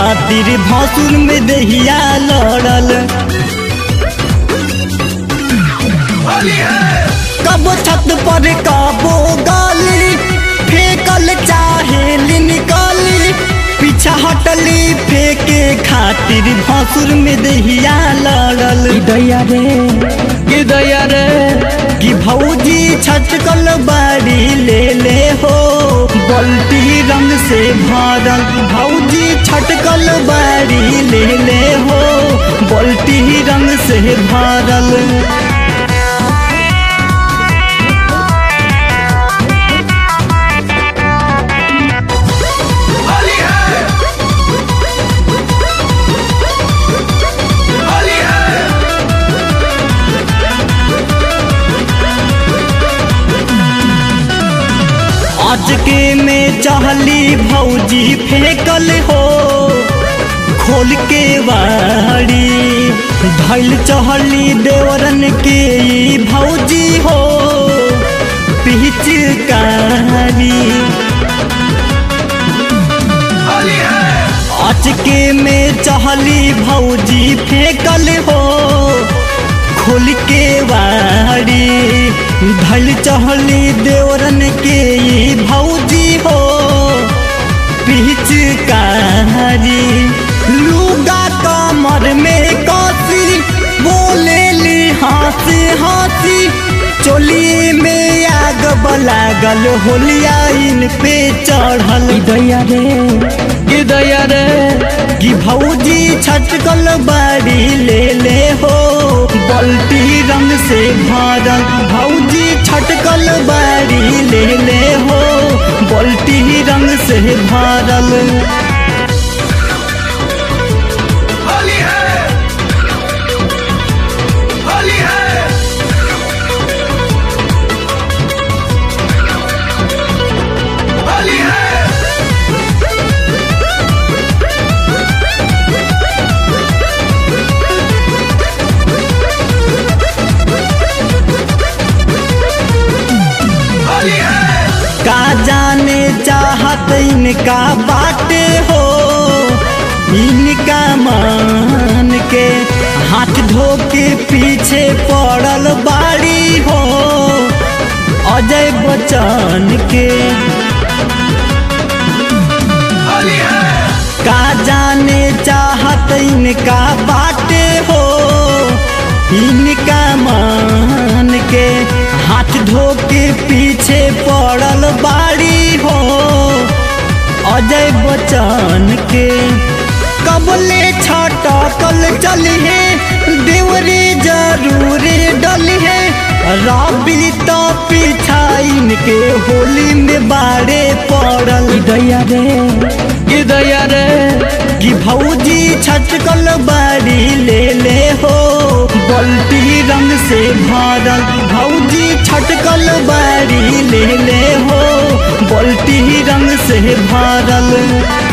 खातिर भसुर में दहिया लड़ल कबो छत पर कबो गाली फेंकल चाहे निकाली पीछा हटली फेंके खातिर भसुर में दहिया लड़ल दैया रे कि दैया रे कि भौजी छटकल बाड़ी ले ले हो बल्टी रंग से भरल भौजी छटकल बाड़ी ले ले हो बल्टी रंग से भरल आज के में चहली भौजी फेंकल हो खोल के वाड़ी धैल चहली देवरन के ई भौजी हो पिचकारी आज के में चहली भौजी फेंकल हो खोल के वाड़ी धल चहली देवरन के ई भौजी हो पिचकारी लुगा कमर में कसी बोले ली हंसी हंसी चोली में आग बलागल होलिया इन पे चढ़ल दैया रे कि दैया रे कि भौजी छटकल बाड़ी ले ले हो बल्टी रंग से भरल भौजी छटकल बाड़ी ले ले हो बल्टी रंग से भरल होली है होली है होली है होली है का जाने चाहत इनका बाटे हो इनका मान के हाथ धो के पीछे पड़ल बाड़ी हो अजय बच्चन के होली है का जाने चाहत इनका बाटे हो इनका मान के हाथ धो के पीछे पड़ल बाड़ी हो अजय बच्चन के कबले छटकल चली है देवरे जरूर डली है रबी तो पीछा इनके होली में बाड़े पड़ल दैया रे कि दैया रे कि भौजी छटकल बाड़ी ले ले हो बल्टी रंग से भरल भौजी छटकल बाड़ी ले ले हो बल्टी रंग से भरल